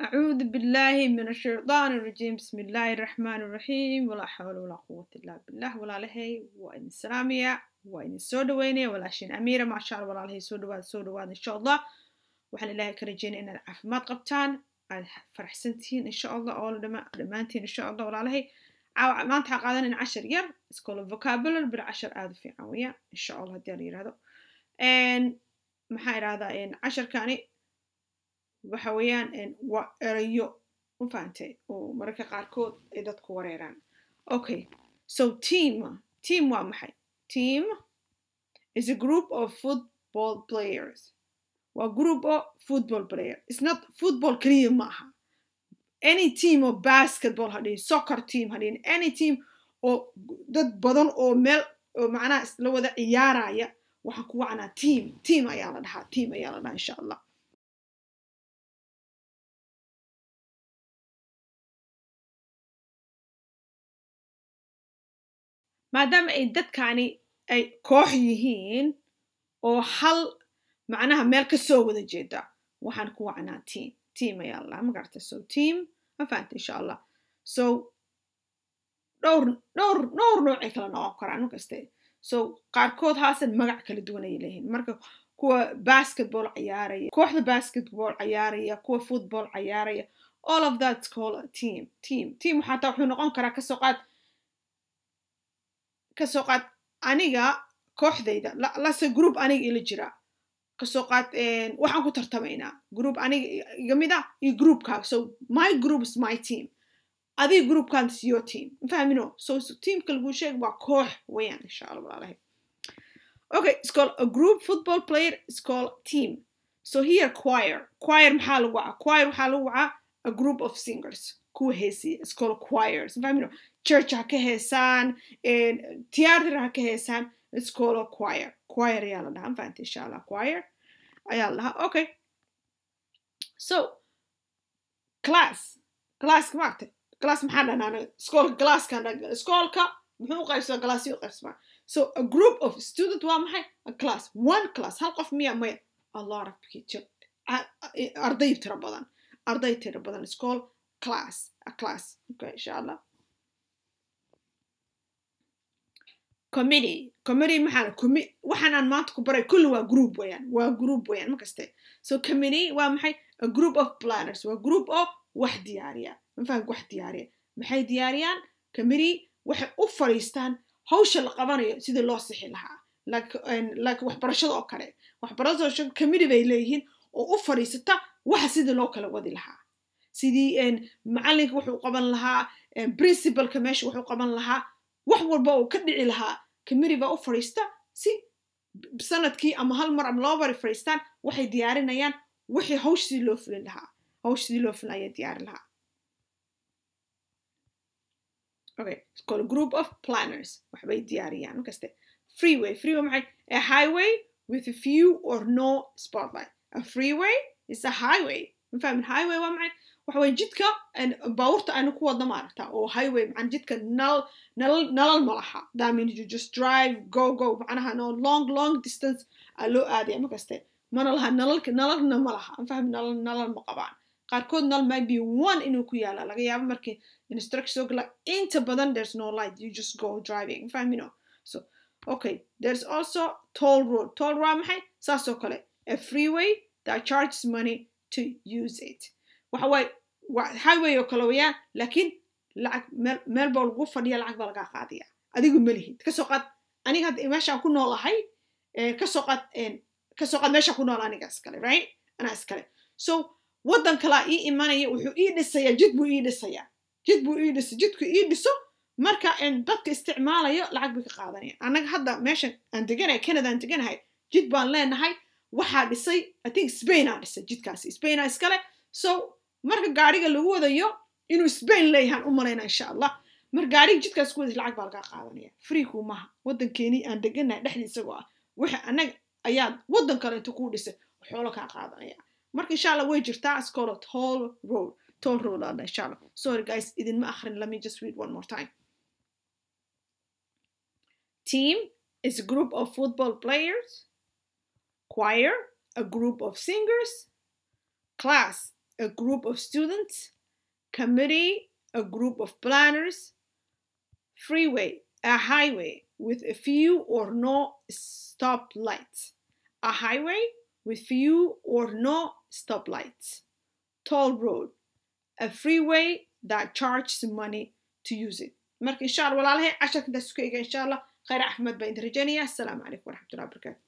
أعوذ بالله من الشيطان الرجيم بسم الله الرحمن الرحيم ولا حول ولا قوة إلا بالله ولا لهي وإن السلامية وإن السودوينة ولا شين أميرة ما شاء الله ولا لهي سودواد سودواد إن شاء الله وحن الله كرجين إن العافمات قبتان فرح سنتين إن شاء الله أول دمانتين إن شاء الله ولا لهي ما انت قادن إن عشر ير سكول فوكابولر بالعشر آذ في عوية إن شاء الله دير هذا إن محاير هذا إن عشر كاني waxa weeyaan waa erayo ma fahantay oo mararka qaarkood ay dadku wareeraan okay so team team waa maxay team is a group of football players waa group of football player it's not football keliya maaha any team oo basketball hadhihin soccer team hadhihin any team oo dad badan oo meel oo macnaha la wada ciyaaraya waxaan ku wacnaa team team ayaa la dhahaa team ayaa la dhahaa insha allah maadaama ay dadkani ay koox yihiin oo hal macnaha meel ka soo wada jeeda waxaan ku wacnaa team team ayaa allah ma garata so team ma fahanta insha allah so dhowr dhowr dhowr noocay kala noqon karaan markaste so qaarkood haasan magac kala duwan ayay leeyihiin marka kuwa basketball ciyaaraya kooxda basketball ciyaaraya kuwa football ciyaaraya all of that's called a team team team xataa wuxuu noqon karaa kasoo qaad kasoo qaad aniga kooxdayda lase group aniga ila jira kasoo qaad waxaan ku tartamaynaa group aniga iga mid ah iyo groupkaaga so my group is my team adiga groupkan is your team mafahmino so teamka lagu sheeg waa koox weeyaan insha allah walaalahay okay it's called a group football player is called team so here choir choir maxaa lagu wacaa choir waxaa lagu wacaa a group of singers kuwa heesiya is called choirs mafahmino church ha ka heesaan theater ha ka heesaan it's called a choir choir ayaa la dhahaa mafahanta insha allah choir ayaa la dhahaa okay so class classka maaragtay class maxaa dhahnaa anaga iskoolka glasskan iskoolka muxuu u qaybsamaa glassyo u qaybsamaa so a group of student waa maxay a class one class hal qof miya maya a lot of people arday tiro badan arday tiro badan iskool class a class okay insha allah committee committee maxaa commi waxaan aan maanta ku baray kulli waa group weeyaan waa group weeyaan ma kaste so committee waa maxay a group of planners waa group of wax diyaariya mafaham wax diyaariya maxay diyaariyaan committee waxay u fadhiistaan hawsha la qabanayo sidii loo sixi lahaa like waxbarashada oo kale waxbarashada committee bay leeyihiin oo u fadhiisata waxa sidii loo kala wadi lahaa sidii macalinka wuxuu qaban lahaa principalka meesha wuxuu qaban lahaa wax walba uu ka dhici lahaa committee baa u fadhiista si sanadkii ama hal mar ama laba bari fadhiistaan waxay diyaarinayaan wixii hawsh sidii loo fulin lahaa hawsh sidii loo fulin ayaa diyaari lahaa okay it's called a group of planners waxbay diyaariyaan markaste freeway freeway maxay a highway with a few or no spotlight a freeway is a highway mafahmin highway waa maxay waxa weye jidka baabuurta aynu ku wadna maaragta oo highway macana jidka nalal nalal nalal ma laha that means you just drive go go macnaha no long long distance aa loo aadaya markaste mana laha nalalka nalalna ma laha mafahmin nalal nalal ma qabaan qaarkood nal maybe one inuu ku yaala laga yaabo markii instruction soo gala inta badan there's no light you just go driving mafahmino so okay there's also toll road toll road maxay saas oo kale a freeway that charges money to use it waxa waaye waa highway oo kale weeyaan laakiin lacag meel meel baa lagu fadhiya lacag baa lagaa qaadaya adigu ma lihid kasoo qaad aniga hadda meeshaan ku noolahay kasoo qaad kasoo qaad meeshaan ku nool aniga iskale right anaa iskale so waddan kalaa ii imanaya wuxuu ii dhisayaa jid buu ii dhisayaa jid buu ii dhisa jidku ii dhiso marka dadka isticmaalayo lacag bay ka qaadanaya annaga hadda meeshan aan deganahay canada aan deganahay jid baan leenahay waxaa dhisay i think spain aa dhisay jidkaasi spain aa iskale so marka gaariga lagu wadayo inuu spain leeyahaan u malayna insha allah marka gaariga jidkaas ku waday lacag baa lagaa qaadanaya free kuu maha waddankeenii aan deganahay dhexdii isagoo ah waxa annaga ayaad waddan kale inta kuu dhisay xoolo kaa qaadanaya marka insha allah way jirtaa it's called a toll road toll road aadha insha allah sorry guys idinma akhrin let me just read one more time team is a group of football players choir a group of singers class a group of students committee a group of planners freeway a highway with a few or no stop lights a highway with few or no stop lights toll road a freeway that charges money to use it marka insha allah walaalahay casharka intaas isku ega insha allah khayr axmed baa inta rajaynaya assalaamu calaykum waraxmatullahi wabarakaatu